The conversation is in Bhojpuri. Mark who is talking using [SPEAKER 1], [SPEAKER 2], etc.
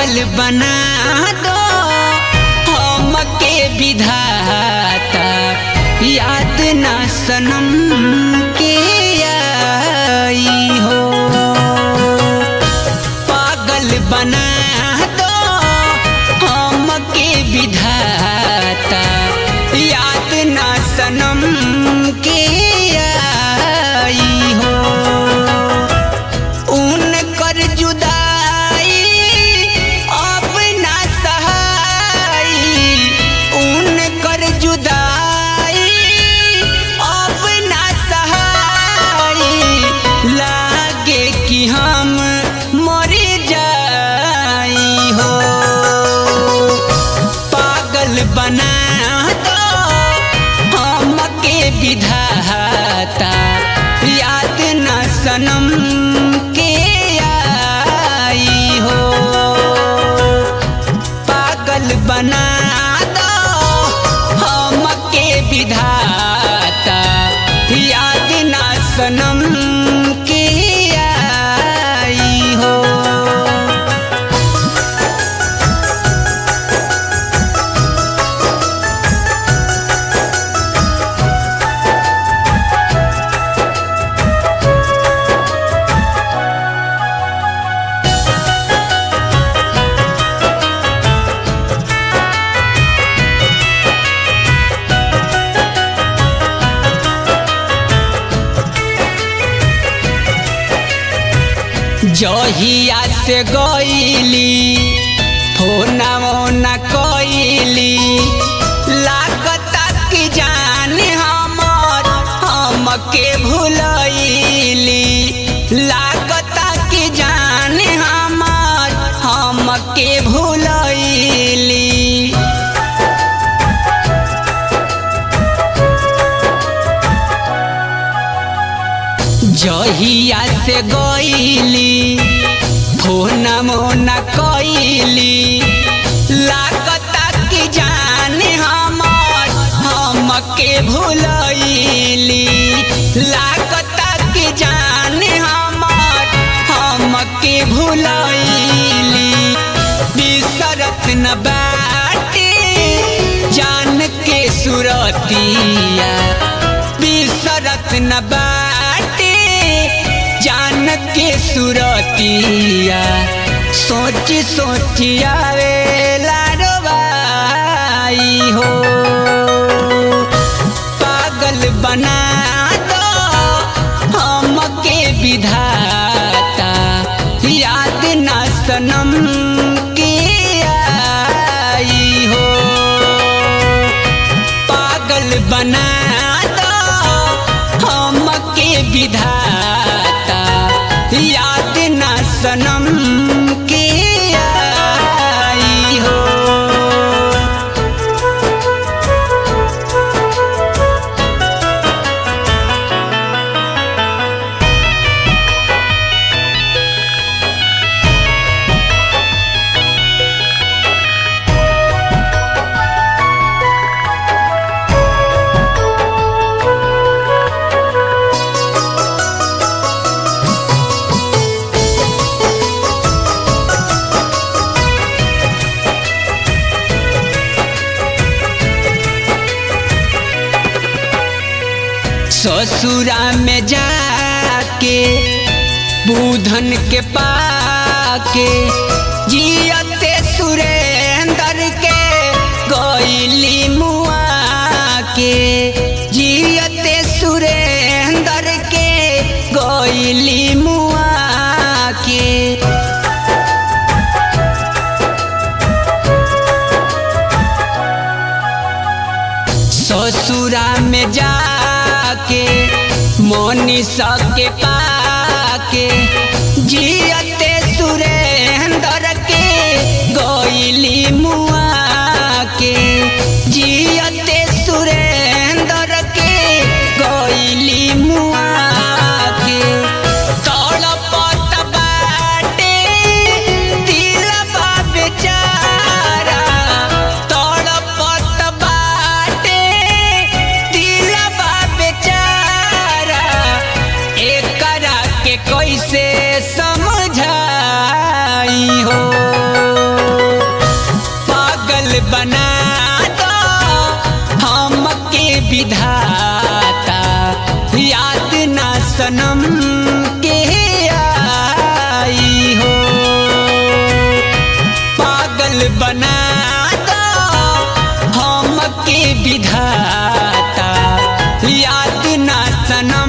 [SPEAKER 1] पागल बना दो हमके विधाता याद ना सनम के आई हो पागल बना दो हमके विधाता याद ना सनम के आई हो उनकर जुदाई अब ना सहाई उनकर जुदाई अब ना सहाई लागे कि हम मर जाई हो पागल बना दो हमके विधाता याद ना सनम के आई हो पागल बना दो हमके विधाता याद ना सनम के आई हो जहिया से गईली फोना मोना कईली लागता कि जान हमर हमके भूलैली लागता कि जान हमर हमके भूलैली जहिया से गईली फोन मोना कईली लागता कि जान हमर हमके भूलैली लागता कि जान हमर हमके भूलैली बिसरत न बाटे जान के सुरतिया बिसरत न बाटे जान के सुरतिया सोच सोच आवे लाडवाई हो पागल बना दो हमके विधाता याद ना सनम के आई हो पागल बना दो हमके विधाता याद ना सनम के आई हो ससुरा में जाके बूधन के पाके जियते सुरेंद्र के गईली मुआ के जियते सुरेंद्र के गईली मुआ के ससुरा में जाके मोनिसा के पाके जियते सुरेंद्र के गईली मुआ के जियते सुरेंद्र के गईली मुआ के तड़पत बाटे दिलवा बेचारा तड़पत बाटे दिलवा बेचारा एकरा के कैसे समझ बना दो हम के विधाता याद ना सनम